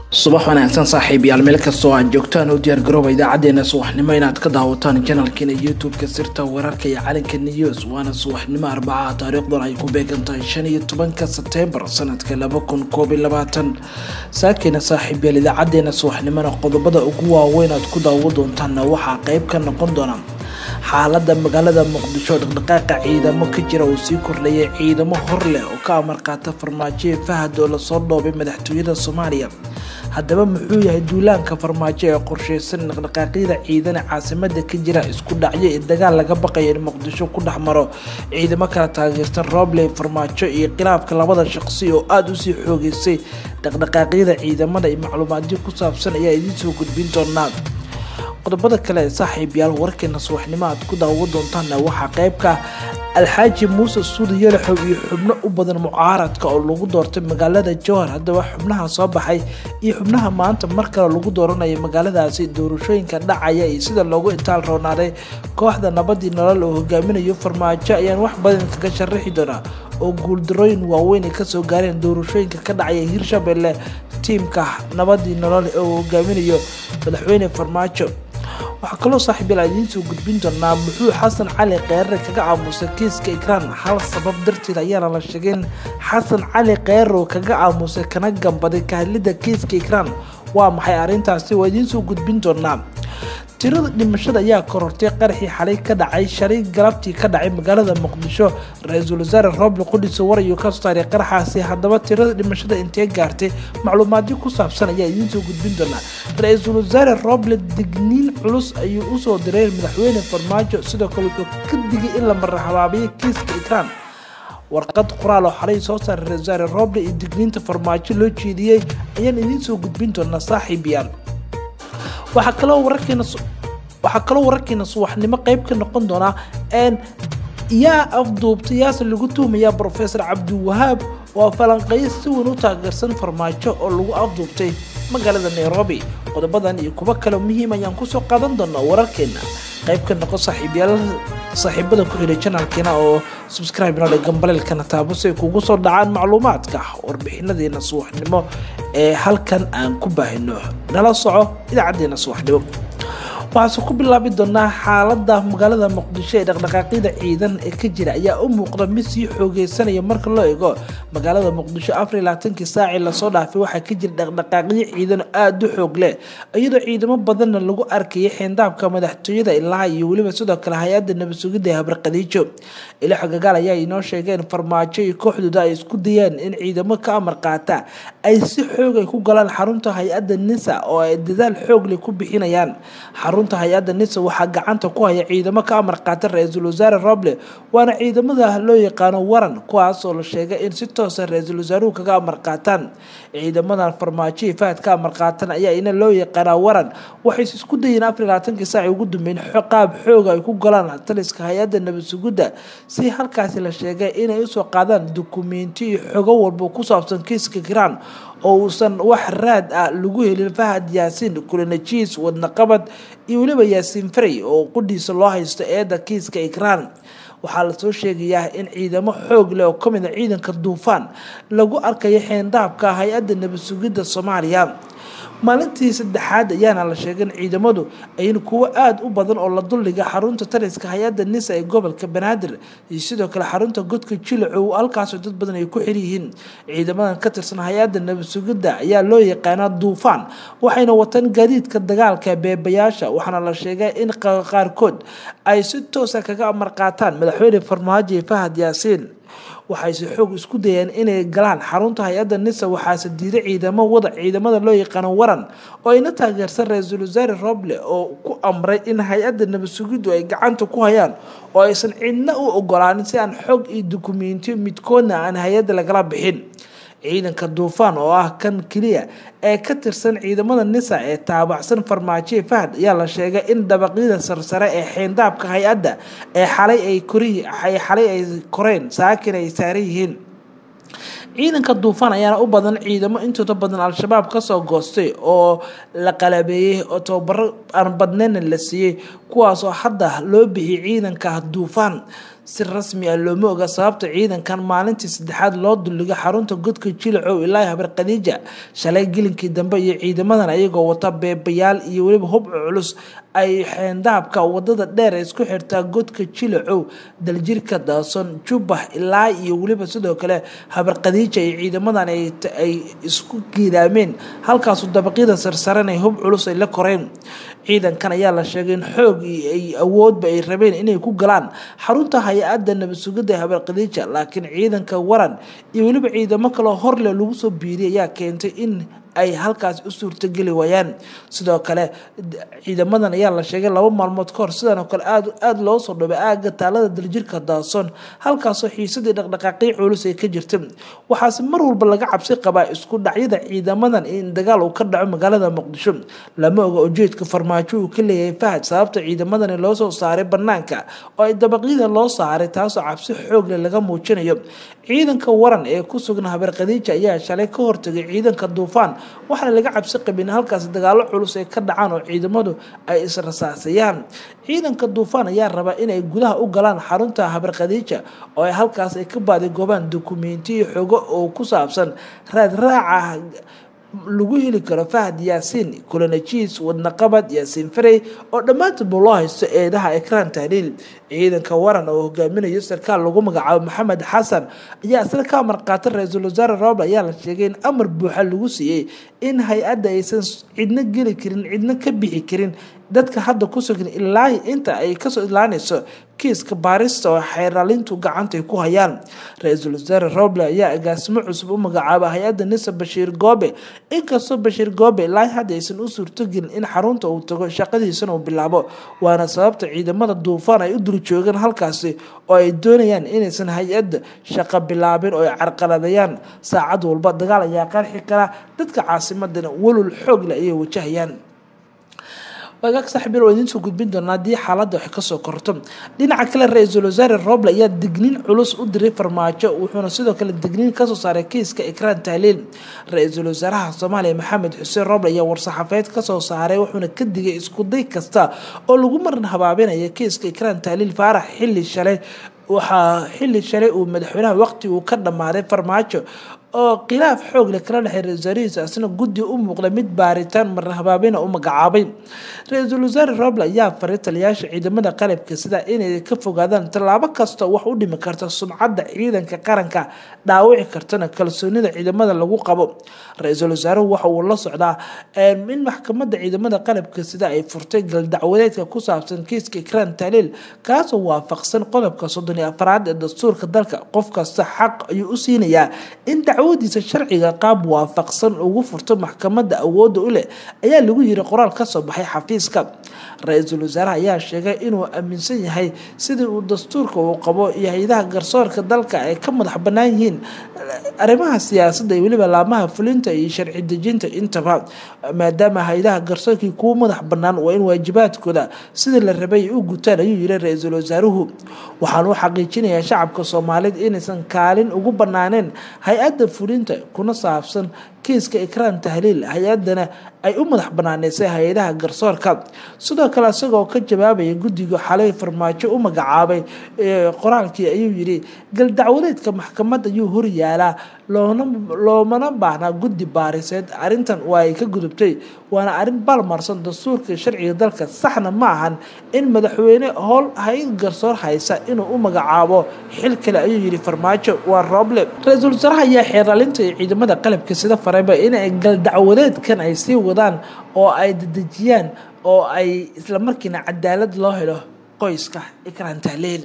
subax wanaagsan saaxiib yaal meel kastoo aad joogtaan u diyaar garooba idaacadeena subaxnimo inaad ka daawataan janalkeena youtube-ka sirta wararka iyo calanka news waana subaxnimo arbaca taariikhdan ay ku beegan tahay shan iyo tobanka sebtembar sanadka laba kun koob iyo labaatan saakeena saaxiib yaal idaacadeena subaxnimona qodobada ugu waaweyn aad ku daawo doontaanna waxaa qeyb ka noqon doona xaalada magaalada muqdisho dhaqdhaqaaqa ciidamo ka jira uu sii kordhayay ciidamo hor leh oo ka amar qaata farmaajoe fahad oo lasoo dhoobay madaxtooyada soomaaliya haddaba muxuu yahay duulaanka farmaajo ee qorsheysan dhaqdhaqaaqyada ciidana caasimada ka jira isku dhacyo ee dagaal laga baqayo in muqdisho ku dhex maro ciidamo kala taageersan robley farmaajo iyo khilaafka labada shaqsi oo aada usii xoogeysay dhaqdhaqaaqyada ciidamada iyo macluumaadyo ku saabsan ayaa idiin soo gudbin doonaa qodobada kale ee saaxiib yaal warkeena subaxnimo aad ku daawo doontaanna waxaa qeybka alxaaji muuse suudi yalaxow iyo xubno u badan mucaaradka oo lagu doortay magaalada jowhar haddaba xubnaha soo baxay iyo xubnaha maanta mar kale lagu dooranaya magaaladaasi doorashooyinka dhacaya iyo sida loogu itaal roonaaday kooxda nabadii nolol oo hogaaminayo farmaajo ayaan wax badan kaga sharaxi doonaa oo guuldarooyin waaweyn ay kasoo gaareen doorashooyinka ka dhacaya hirshabelle tiimka nabadii nolol oo hogaaminayo madaxweyne farmaajo waxaa kaloo saaxiibyal idiin soo gudbin doonaa muxuu xasan cali kheyre kaga aamusay kiiska ikraan hal sabab darteed ayaana la sheegeen xasan cali kheyre kaga aamusay kana gambaday kahadlida kiiska ikraan waa maxay arrintaasi waa idiin soo gudbin doonaa tirada dhimashada ayaa korortay qaraxii xalay ka dhacay shalay galabtii ka dhacay magaalada muqdisho ra-iisul wasaare roble qudhiso warayo ka saaray qaraxaasi haddaba tirada dhimashada intee gaartay macluumaadyo ku saabsan ayaa idiin soo gudbin doonaa ra-iisul wasaare roble digniin culus ayuu usoo diray madaxweyne farmaajo sidoo kale wuxuu ka digay in la marraxabaabiyo kiiska ikraan warqad qoraal oo xalay soo saaray ra-isul wasaare roble iyo digniinta farmaajo loo jeediyey ayaan idiin soo gudbin doonaa saaxiib yaal waxaa kaloo wararkeena waxaa kaloo wararkeena subaxnimo qeyb ka noqon doonaa yaa afduubtay yaase lagu tuhmayaa brofesor cabdiwahaab oo falanqeyo si weyn u taageersan farmaajo oo lagu afduubtay magaalada nairobi qodobadan iyo kuwo kale muhiim ayaan kusoo qaadan doonaa wararkeena qayb ka noqon saaxiibyaal saaxiibada ku xidhay janalkeena oo subscribe noo dhe gambaleelkana taabo si ay kugu soo dhacaan macluumaadka warbixinadeena subaxnimo ee halkan aan ku baahino nala soco idaacadeena subaxnimo waxaase ku bilaabi doonaa xaalada magaalada muqdisho ee dhaqdhaqaaqyada ciidan ee ka jira ayaa u muuqda mid sii xoogeysanaya marka loo eego magaalada muqdisho afar labaatankii saacii lasoo dhaafay waxaa ka jira dhaqdhaqaaqyo ciidan aada u xoog leh iyadoo ciidamo badanna lagu arkayay xeendaabka madaxtooyada ilaa iyo weliba sidoo kale hay-adda nabadsugidda ee habarqadiijo ila xogagaal ayaa inoo sheegeen farmaajo iyo kooxdooda ay isku dayeen in ciidamo ka amar qaata ay si xoog ay ku galaan xarunta hay-adda nisa oo ay dadaal xoogle ku bixinayaan xarunta hay-adda nisa waxaa gacanta ku haya ciidamo ka amar qaata ra-iisul wasaare roble waana ciidamada loo yaqaano waran kuwaas oo la sheegay in si toosa ra-iisul wasaaruhu kaga amar qaataan ciidamadan farmaajo iyo fahad ka amar qaatan ayaa ina loo yaqaanaa waran waxay isku dayeen afar labaatankii saaci ugu dambeyn qaab xooga ay ku galaan taliska hay-adda nabadsugidda si halkaasi la sheegay inay usoo qaadaan dukumenti iyo xogo walba ku saabsan kiiska kiraan oo uusan wax raad ah lagu helin fahad yaasiin kulanajiis wadnaqabad iyo weliba yaasiin farey oo qudhiisa loo haysto eedda kiiska ikraan waxaa lasoo sheegayaa in ciidamo xoog leh oo ka mid a ciidanka duufaan lagu arkayo xeendaabka hay-adda nabadsugidda soomaaliya maalintii saddexaad ayaana la sheegay in ciidamadu ayn kuwo aada u badan oo la duldhiga xarunta taliska hay-adda nisa ee gobolka banaadir iyo sidoo kale xarunta godka jilacow halkaasoo dad badan ay ku xiryihiin ciidamadan ka tirsan hay-adda nabadsugidda ayaa loo yaqaanaa duufaan waxayna wataan gaadiidka dagaalka beebayaasha waxaana la sheegay in qaarkood ay si toosa kaga amar qaataan madaxweyne farmaajo iyo fahad yaasiin waxayse xoog isku dayeen inay galaan xarunta hay-adda nisa waxaase diiday ciidamo wada ciidamada loo yaqaano waran oo ayna taageersan ra-iisul wasaare roble oo ku amray in hay-adda nabadsugiddu ay gacanta ku hayaan oo aysan cidna u ogolaanin si aan xog iyo dukumentiyo midkoodna aan hay-adda lagala bixin ciidanka duufaan oo ah kan keliya ee ka tirsan ciidamada nisa ee taabacsan farmaajoe fahad ayaa la sheegay in dabaqyada sarsare ee xeendaabka hay-adda ee xalay ay xalay ay koreen saakin ay saaran yihiin ciidanka duufaan ayaana u badan ciidamo intooda badan al-shabaab kasoo goostay oo la qalabeeyey oo tababaro aan badneyna la siiyey kuwaasoo hadda loo bixiyay ciidanka duufaan si rasmi ah looma oga sababta ciidankan maalintii saddexaad loo duliga xarunta godka jilacow ilaa habar khadiija shalay gelinkii dambe iyo ciidamadan ayagoo wata beebayaal iyo weliba hub culus ay xeendaabka wadada dheer ee isku xirtaa godka jilacow daljirka daason jubbax ilaa iyo weliba sidoo kale habar khadiija iyo ciidamadan ay isku giidaameen halkaasu dabaqyada sarsaran ay hub culus ay la koreen ciidankan ayaa la sheegay in xoog ay awoodba ay rabeen inay ku galaan xarunta hay-adda nabad sugidda ee habar khadiija laakiin ciidanka waran iyo weliba ciidamo kaleo horle lagu soo biiriyay ayaa keentay in ay halkaas u suurtogeli waayaan sidoo kale ciidamadan ayaa la sheegay laba maalmood kahor sidan oo kale aada loo soo dhobay aaga taalada daljirka daason halkaasoo xiisadii dhaqdhaqaaqii culus ay ka jirta waxaase mar walba laga cabsi qabaa isku dhacyada ciidamadan in dagaal uu ka dhaco magaalada muqdisho lama oga ujeedka farmaajo uu ka leeyahay fahad sababta ciidamadani loo soo saaray banaanka oo ay dabaqyada loo saaray taasoo cabsi xoogle laga muujinayo ciidanka waran ee ku sugan habar khadiija ayaa shalay ka hortagay ciidanka duufaan waxaana laga cabsi qabin halkaas dagaalo culus ay ka dhacaan oo ciidamadu ay israsaasayaan ciidanka duufaan ayaa raba inay gudaha u galaan xarunta habar khadiija oo ay halkaas ay ka baadigoobaan dokumentiyo xogo oo ku saabsan raadraaca lagu heli karo fahad yaasiin kulanajiis wadnaqabad yaasiin farey oo dhammaantoodba loo haysto eedaha ekraan tahliil ciidanka waran oo hogaaminayo sarkaal lagu magacaabo maxamed xasan ayaa isla ka amar qaata ra-iisul wasaare roble ayaa la sheegay in amar buuxa lagu siiyey in hay-adda aysan cidna geli karin cidna ka bixi karin dadka hadda ku sugan ilaahi inta ay kasoo ilaanayso kiiska baarista oo xeeraalintu gacantay ku hayaan ra-iisul wasaare roble ayaa agaasimo cusub u magacaaba hay-adda nisa bashiir goobe inkastoo bashiir goobe ilaahi hadda aysan u suurtogelin in xarunta uu tago shaqadiisana uu bilaabo waana sababta ciidamada duufaan ay u dul joogaan halkaasi oo ay doonayaan inaysan hay-adda shaqo bilaabin oo ay carqaladayaan saacad walba dagaal ayaa qarxi kara dadka caasimadana walul xoogle ayay wajahayaan wagaag saaxiibyal waa idiin soo gudbin doonaa haddii xaaladda wax kasoo korto dhinaca kale ra-iisul wasaare roble ayaa digniin culus u diray farmaajo wuxuuna sidoo kale digniin kasoo saaray kiiska ikraan tahliil ra-iisul wasaaraha soomaaliya maxamed xuseen roble ayaa war-saxaafeed kasoo saaray wuxuuna ka digay iskuday kasta oo lagu marin habaabinaya kiiska ikraan tahliil faarax xilli shalay waxaa xilli shalay uu madaxweynaha waqti uu ka dhammaaday farmaajo oo khilaaf xoog leh kala dhexey ra-isul wasaarihiisa asna guddi u muuqda mid baaritaan marna habaabina u magacaabay ra-iisul wasaare roble ayaa faray taliyaasha ciidamada qalabka sida inay ka fogaadaan tallaabo kasta wax u dhimi karta sumcadda ciidanka qaranka dhaawici kartana kalsoonida ciidamada lagu qabo ra-iisul wasaaruhu waxa uu la socdaa in maxkamadda ciidamada qalabka sida ay furtay galdacwadeedka ku saabsan kiiska ikraan taliil kaasoo waafaqsan qodobka soddon iyo afaraad ee dastuurka dalka qof kasta xaq ayuu u siinayaa in dacwadiisa sharciga qaab waafaqsan ugu furto maxkamadda awoodda u leh ayaa lagu yiri qoraal kasoo baxay xafiiska ra-iisul wasaaraha ayaa sheegay inuu aaminsan yahay sidii uu dastuurka uu qabo iyo hay-adaha garsoorka dalka ay ka madax bannaan yihiin arrimaha siyaasadda iyo weliba laamaha fulinta iyo sharci dejinta intaba maadaama hay-adaha garsoorkii kuwa madax bannaan waa in waajibaadkooda sidii la rabay ay u gutaan ayuu yiri ra-iisul wasaaruhu waxaan u xaqiijinayaa shacabka soomaaliyeed inaysan kaalin ugu bannaaneen hay-adda fulinta kuna saabsan kiiska ikraan tahliil hay-adana ay u madax banaaneysay hay-adaha garsoorka sidoo kale isagoo ka jawaabaya guddiga xalay farmaajo u magacaabay qoraalkii ayuu yidhi galdacwadeedka maxkamad ayuu horyaalaa loomana baahnaa guddi baariseed arrintan waa ay ka gudubtay waana arrin balmarsan dastuurka sharciga dalka saxna ma ahan in madaxweyne howl hay-ad garsoor haysa inuu u magacaabo xil kale ayuu yidhi farmaajo waa rooble ra-iisul wasaaraha ayaa xeeraalinta iyo ciidamada qalabka sida fareba inay galdacwadeedkan ay sii wadaan oo ay dedejiyaan oo ay islamarkiina cadaalad loo helo qoyska ikraan tahliil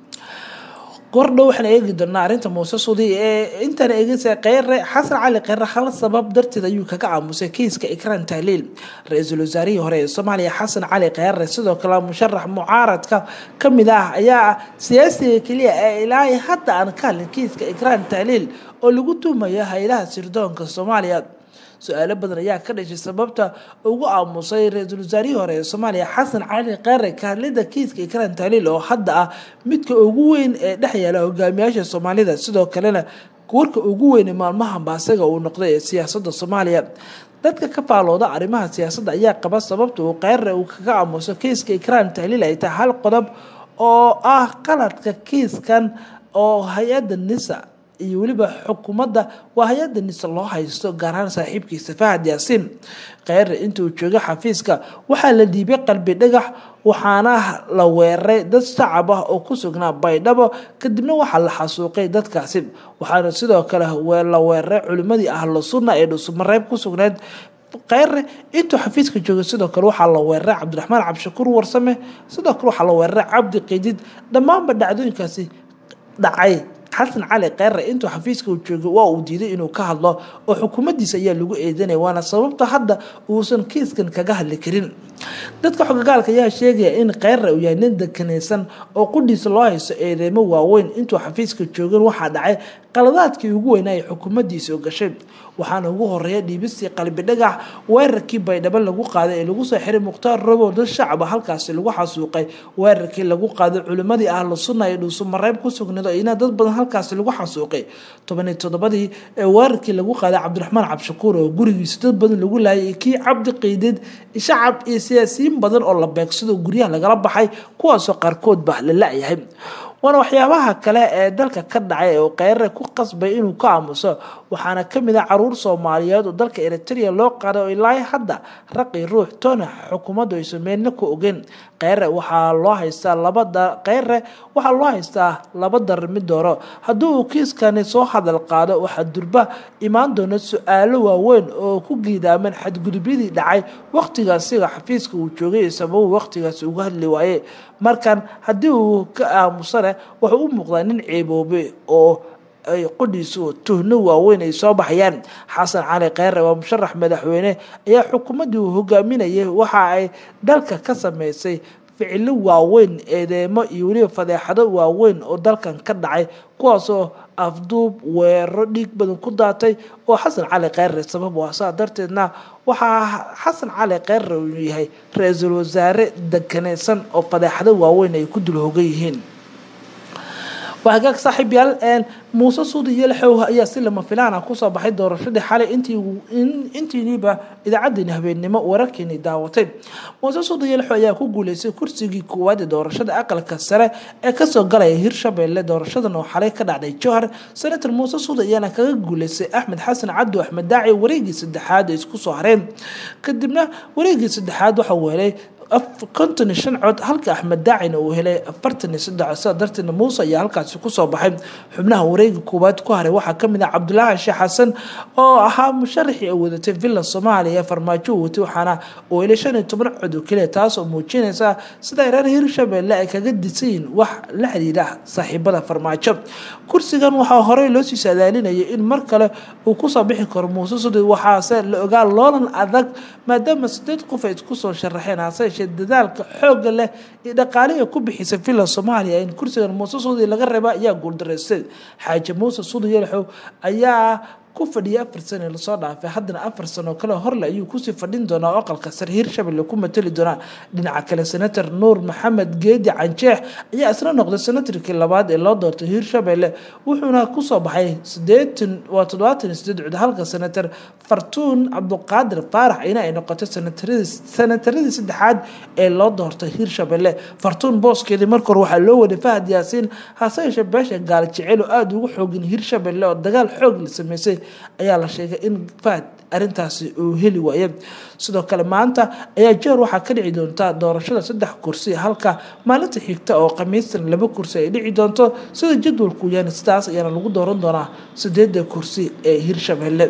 gordhow waxaan eegi doonaa arrinta muuse sudi ee intaan eegisa kheyre xasan cali kheyre hal sabab darteed ayuu kaga aamusay kiiska ikraan tahliil ra-iisul wasaarihii hore ee soomaaliya xasan cali kheyre sidoo kale musharax mucaaradka kamid ah ayaa ah siyaasiga keliya ee ilaahay hadda aan ka hadlin kiiska ikraan tahliil oo lagu tuumayo hay-adaha sirdoonka soomaaliya su-aalo badan ayaa ka dhashay sababta ugu aamusay ra-iisul wasaarihii hore ee soomaaliya xasan cali kheyre kahadlida kiiska ikraan tahliil oo hadda ah midka ugu weyn ee dhex yaala hogaamiyaasha soomaalida sidoo kalena warka ugu weyne maalmahanba asaga uu noqday ee siyaasadda soomaaliya dadka ka faalooda arrimaha siyaasadda ayaa qaba sababta uu kheyre uu kaga aamuso kiiska ikraan tahliil ay tahay hal qodob oo ah qaladka kiiskan oo hay-adda nisa iyo weliba xukuumadda waa hay-adda nise loo haysto gaar ahaan saaxiibkiisa fahad yaasiin kheyre intuu joogay xafiiska waxaa la dhiibay qalbi dhagax waxaana la weeraray dad shacab ah oo ku sugnaa baydhabo kadibna waxaa la xasuuqay dadkaasi waxaana sidoo kale la weeraray culimadii ahlu sunna ee dhusumareeb ku sugneyd kheyre intuu xafiiska joogay sidoo kale waxaa la weeraray cabdiraxmaan cabdishakuur warsame sidoo kale waxaa la weeraray cabdi qiidid dhammaanba dhacdooyinkaasi dhacay xasan cali kheyre intuu xafiiska uu joogay waa uu diiday inuu ka hadlo oo xukuumaddiisa ayaa lagu eedanaya waana sababta hadda uusan kiiskan kaga hadli karin dadka xogagaalka ayaa sheegaya in kheyre uu yahay nin dekanaysan oo qudhiisa loo haysto eedeymo waaweyn intuu xafiiska joogin waxaa dhacay qaladaadkii ugu weynaa ay xukuumaddiisa gashay waxaana ugu horeeya dhiibistii qalbi dhagax weerarkii baydhabo lagu qaaday ee lagu soo xiray mukhtaar robow dad shacaba halkaasi lagu xasuuqay weerarkii lagu qaaday culimadii ahlu sunna ee dhuusumareeb ku sugnayd oo ina dad badan halkaasi lagu xasuuqay tobaniyo toddobadii ee weerarkii lagu qaaday cabdiraxmaan cabdishakuur oo gurigiisa dad badan lagu laayay kii cabdi qiidid shacab iyo siyaasiyiin badan oo la beegsado guryaha lagala baxay kuwaasoo qaarkood ba la la-yahay waana waxyaabaha kale ee dalka ka dhacay oo kheyre ku qasbay inuu ka aamuso waxaana kamid ah caruur soomaaliyeed oo dalka eritrea loo qaaday oo ilaa hadda raqi ruux toona xukuumaddu aysan meelna ku ogeyn kheyre waxaa loo haystaa labada kheyre waxaa loo haystaa laba dar mid dooro haddii uu kiiskani soo hadal qaado waxaa durba imaan doona su-aalo waaweyn oo ku giidaaman xadgudubyadii dhacay waqtigaasiga xafiiska uu joogay sababu waqtigaasi uga hadli waaye markan haddii uu ka aamusane wuxuu u muuqdaa nin ceeboobe oo ay qudhiisu tuhno waaweyn ay soo baxayaan xasan cali kheyre waa musharax madaxweyne ayaa xukuumaddii uu hogaaminayay waxa ay dalka ka sameysay ficilo waaweyn eedeemo iyo weliba fadeexado waaweyn oo dalkan ka dhacay kuwaasoo afduub weeraro dhiig badan ku daatay oo xasan cali kheyre sabab waa saa darteedna waxaa xasan cali kheyre uu yahay ra-iisul wasaare deganaysan oo fadeexado waaweyn ay ku dul hogan yihiin waa hagaag saaxiib yaal muuse suudi yelxow ayaa si lama filaana kusoo baxay doorashadii xalay intiiniiba idaacadeeni habeennimo wararkeeni daawatay muuse suudi yelxow ayaa ku guuleystay kursigii koowaad ee doorashada aqalka sare ee kasoo galaya hirshabelle doorashadan oo xalay ka dhacday jowhar senator muuse suudi ayaana kaga guuleystay axmed xasan cabdi axmed daaci wareegii saddexaad ay isku soo hareen kadibna wareegii saddexaad waxa uu helay konton iyo shan cod halka axmed daacina uu helay afartan iyo saddex sidaa darteedna muuse ayaa halkaasi kusoo baxay xubnaha wareega koowaad ku haray waxaa kamid ah cabdulaahi sheekh xasan oo ahaa musharaxii ay wadatay villa soomaaliya farmaajo u watay waxaana uu helay shan iyo toban cod oo keliya taas oo muujinaysa sida reer hirshabelle ay kaga disayiin wax la xiriira saaxiibada farmaajo kursigan waxaa horey loo sii saadaalinayay in mar kale uu kusoo bixi karo muuse sudi waxaase la ogaa loolan adag maadaama sideed qof ay isku soo sharaxeen hase yeeshee dadaalka xooga leh iyo dhaqaalihi ku bixisay villa soomaaliya in kursigan muuse sudi laga reeba ayaa guuldaraystay xaaji muuse sudi yelxow ayaa ku fadhiyay afar sano lasoo dhaafay haddana afar sano kale horle ayuu kusii fadhin doonaa oo aqalka sare hirshabelle ku matali doonaa dhinaca kale senator nuur maxamed geedi canjeex ayaa isla noqday senatarkii labaad ee loo doortay hirshabelle wuxuuna kusoo baxay sideetan waa toddobaatan iyo sideed cud halka senator fartuun cabduqaadir faarax ayna ay noqotay senataradii saddexaad ee loo doortay hirshabelle fartuun booskeedii marka hore waxaa loo waday fahad yaasiin hase yeeshee beesha gaal jecel oo aada ugu xoogin hirshabelle oo dagaal xoog la sameysay ayaa la sheegay in fahad arintaasi uu heli waaye sidoo kale maanta ayaa jeer waxaa ka dhici doonta doorashada saddex kursi halka maalinta xigta oo khamiistan laba kursi ay dhici doonto sida jadwalku yaani sidaas ayaana lagu dooran doonaa sideeda kursi ee hirshabelle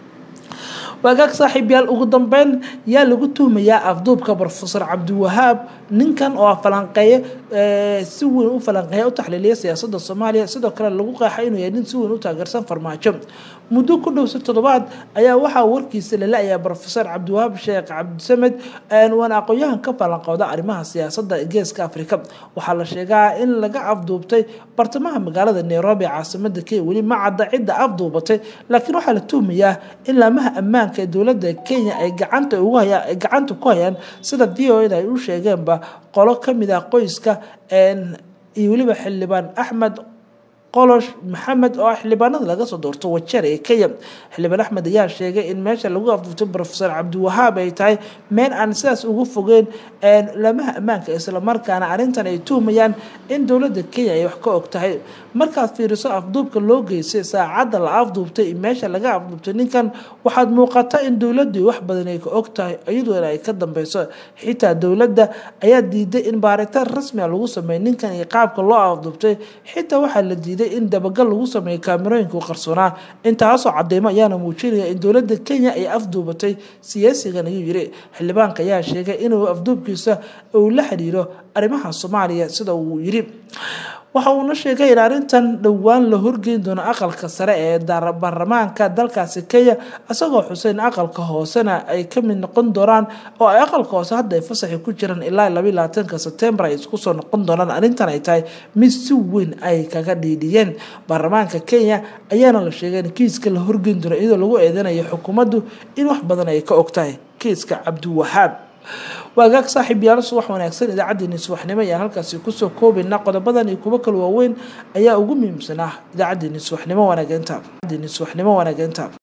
waagaag saaxiibyaal ugu dambeyn yaa lagu tuhmayaa afduubka rofesor cabdiwahaab ninkan oo falanqeeye si weyn u falanqeeya u taxliiliya siyaasada soomaaliya sidoo kale lagu qeexa inuu yahay nin si weyn u taageersan farmaajo muddo ku dhowsa toddobaad ayaa waxaa warkiisa la la-ayaa rofesor cabdiwahaab sheekh cabdisamed waana aqoon-yahan ka falanqooda arrimaha siyaasada geeska afrika waxaa la sheegaa in laga afduubtay bartamaha magaalada nairobi caasimada kenya weli ma cadda cidda afduubatay laakiin waxaa la tuhmayaa in laamaha ammaanka ee dowladda kenya ay gacanta ugu hayaan ay gacanta ku hayaan sida v o eda ay u sheegeenba qolo kamid ah qoyska iyo weliba xildhibaan axmed qolosh maxamed oo ah xildhibaanada laga soo doorto wajeer ee kenya xildhibaan axmed ayaa sheegay in meesha lagu afduubtay rofeor cabdiwahaab ay tahay meel aan sidaas ugu fogeyn lamaha ammaanka islamarkaana arrintan ay tuhmayaan in dowladda kenya ay wax ka og tahay markaad fiiriso afduubka loo geystay saacadda la afduubtay meesha laga afduubtay ninkan waxaad muuqata in dowladii wax badan ay ka og tahay iyadoona ay ka dambeyso xitaa dowladda ayaa diiday in baaritaan rasmia lagu sameeyo ninkan iyo qaabka loo afduubtay xitaa waxaa la diiday in dabagal lagu sameeyo kaamirooyinka qarsoonaa intaasoo cadeymo ayaana muujinaya in dowladda kenya ay afduubatay siyaasigan ayuu yiri xildhibaanka ayaa sheegay inuu afduubkiisa uu la xiriiro arrimaha soomaaliya sida uu yiri waxa uuna sheegay in arrintan dhowaan la horgeyn doono aqalka sare ee baarlamaanka dalkaasi kenya isagoo xuseyn aqalka hoosena ay ka mid noqon doonaan oo ay aqalka hoose hadda ay fasaxi ku jiraan ilaa labaiy labaatanka sebtembar ay isku soo noqon doonaan arrintan ay tahay mid si weyn ay kaga dhiidhiyeen baarlamaanka kenya ayaana la sheegay in kiiska la horgeyn doono iyadoo lagu eedanayo xukuumaddu in wax badan ay ka og tahay kiiska cabdiwahaab waagaag saaxiib yaalo subax wanaagsan idaacaddeenii subaxnimo ayaan halkaasi kusoo koobaynaa qodobadan iyo kuwo kale waaweyn ayaa ugu muhiimsanaa idaacaddeenii subaxnimo wanaageynta